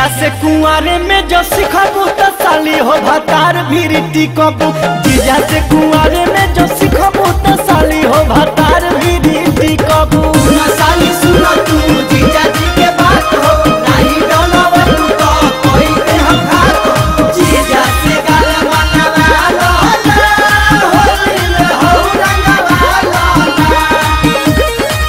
जीजा से कुंवारे में जो सिखबू तो साली हो भतार भी टिकबू जीजा से कुंवारे में जो सिखबू तो साली हो भतार भी टिकबू साली सुनो तू जीजा जी के बात हो नहीं डोलावा तू तो कोई के हम खात हो जीजा से गाल मनवा लो ना होली में हो रंगवा लो ना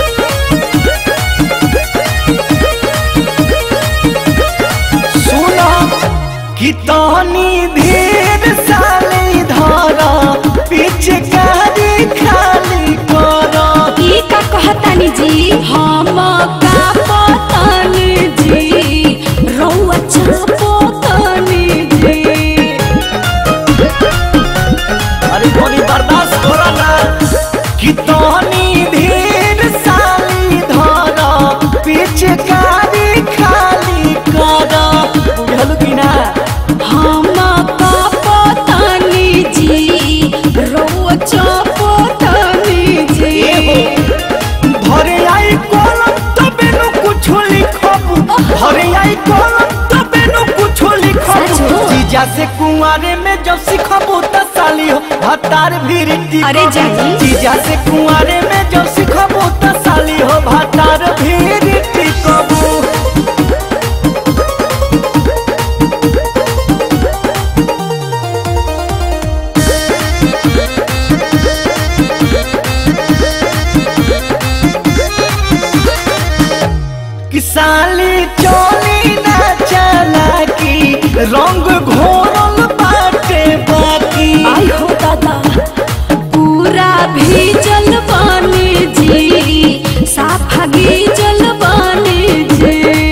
सुनो कि तहनी धीर साली धरा पिचकारी खाली करो ई का कहतानी जी हम का पतानी जी रउआ चापोतानी जी अरे कोनी बर्दाश्त करो ना कि तहनी धीर साली धरा पिचकारी खाली करो बुझल कि ना हम का पतानी जी रउआ चापोतानी जी धरे आई कलम तबे नु कुछ लिखबू धरे आई कलम तबे नु कुछ लिखबू सच हो। जीजा से कुंवारे में जब सिखबू त साली हो भतार भी रिट्टी अरे जाई। जीजा से कुंवारे में जब सिखबू त साली हो भतार भी रिट्टी कबू कि साली चोली ना चला की रंग घोरल बाटे बाकी आई हो दादा पूरा भीजल बानी जी साफा गीजल बानी जी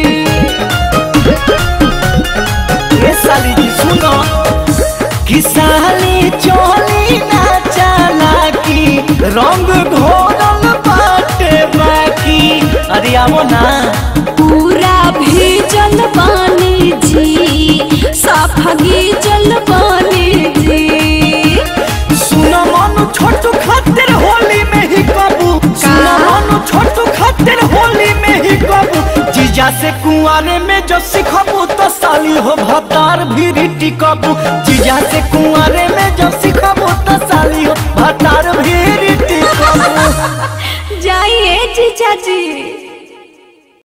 ये साली जी सुनो कि साली चोली ना चला की रंग घोरल बाटे बाकी अरे आवो ना पूरा भीजल बानी जी साफा गीजल बानी जी सुनो मनु छोटू खातिर होली में ही कबू सुनो मनु छोटू खातिर होली में ही कबू जीजा से कुंवारे में जो सिखबू तो साली हो भतार भी रिटी कबू जीजा से कुंवारे में जो सिखबू तो साली हो भतार भी रिटी कबू जाइए जीजा जी